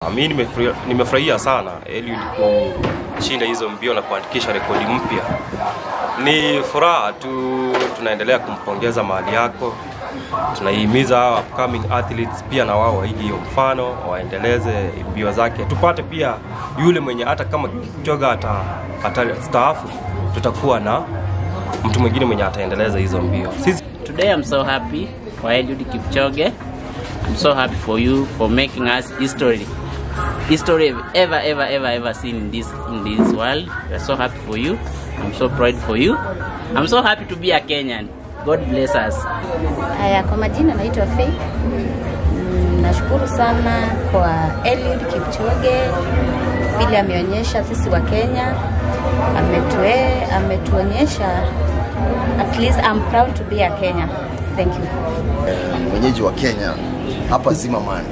Mi nimefurahia nimefurahia sana Eliud kushinda hizo mbio na kuandikisha rekodi mpya. Ni furaha tu, tunaendelea kumpongeza mahali yako, tunaihimiza hawa upcoming athletes pia na wao waige hiyo mfano, waendeleze mbio zake, tupate pia yule mwenye hata kama Kipchoge ata, ata staafu, tutakuwa na mtu mwingine mwenye ataendeleza hizo mbio. Sisi Today I'm so happy for Eliud Kipchoge. I'm so happy for you for making us history. History ever, ever, ever, ever seen in this in this world. We're so happy for you. I'm so proud for you. I'm so happy to be a Kenyan. God bless us. Haya, kwa majina naitwa Faith. Mm, Nashukuru sana kwa Eliud Kipchoge vile ameonyesha sisi wa Kenya, ametue, ametuonyesha at least I'm proud to be a Kenya. Thank you. mwenyeji wa Kenya hapa Zimmerman.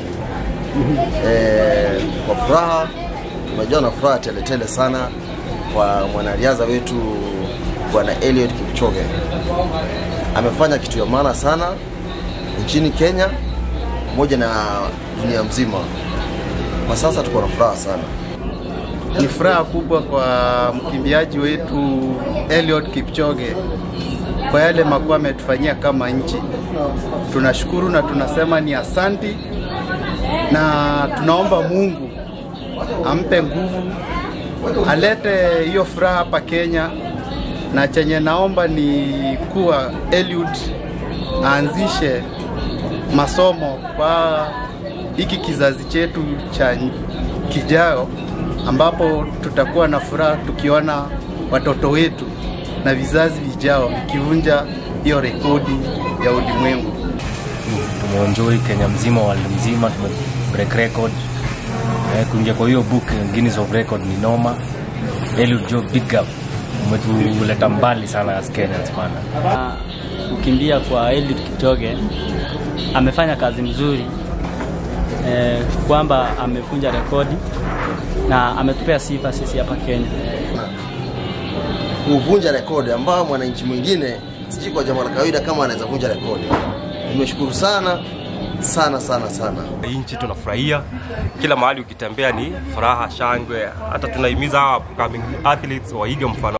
E, kwa furaha tumejaa na furaha teletele sana kwa mwanariadha wetu bwana Eliud Kipchoge. Amefanya kitu ya maana sana nchini Kenya pamoja na dunia mzima. Kwa sasa tuko na furaha sana. Ni furaha kubwa kwa mkimbiaji wetu Eliud Kipchoge kwa yale makuu ametufanyia kama nchi. Tunashukuru na tunasema ni asanti, na tunaomba Mungu ampe nguvu, alete hiyo furaha hapa Kenya, na chenye naomba ni kuwa Eliud aanzishe masomo kwa hiki kizazi chetu cha kijao, ambapo tutakuwa na furaha tukiona watoto wetu na vizazi vijao vikivunja hiyo rekodi ya ulimwengu. Tumeenjoy Kenya mzima, world mzima, tume break record eh, kuingia kwa hiyo book Guinness of Record ni noma. Eliud Joe, big up, umetuleta mbali sana as Kenyans bana. kukimbia kwa Eliud Kipchoge amefanya kazi mzuri eh, kwamba amevunja rekodi na ametupea sifa sisi hapa Kenya. Kuvunja rekodi ambayo mwananchi mwingine sijui kwa jambo la kawaida kama anaweza vunja rekodi. Tumeshukuru sana sana sana sana. hii nchi tunafurahia, kila mahali ukitembea ni furaha, shangwe. Hata tunahimiza hawa upcoming athletes waige mfano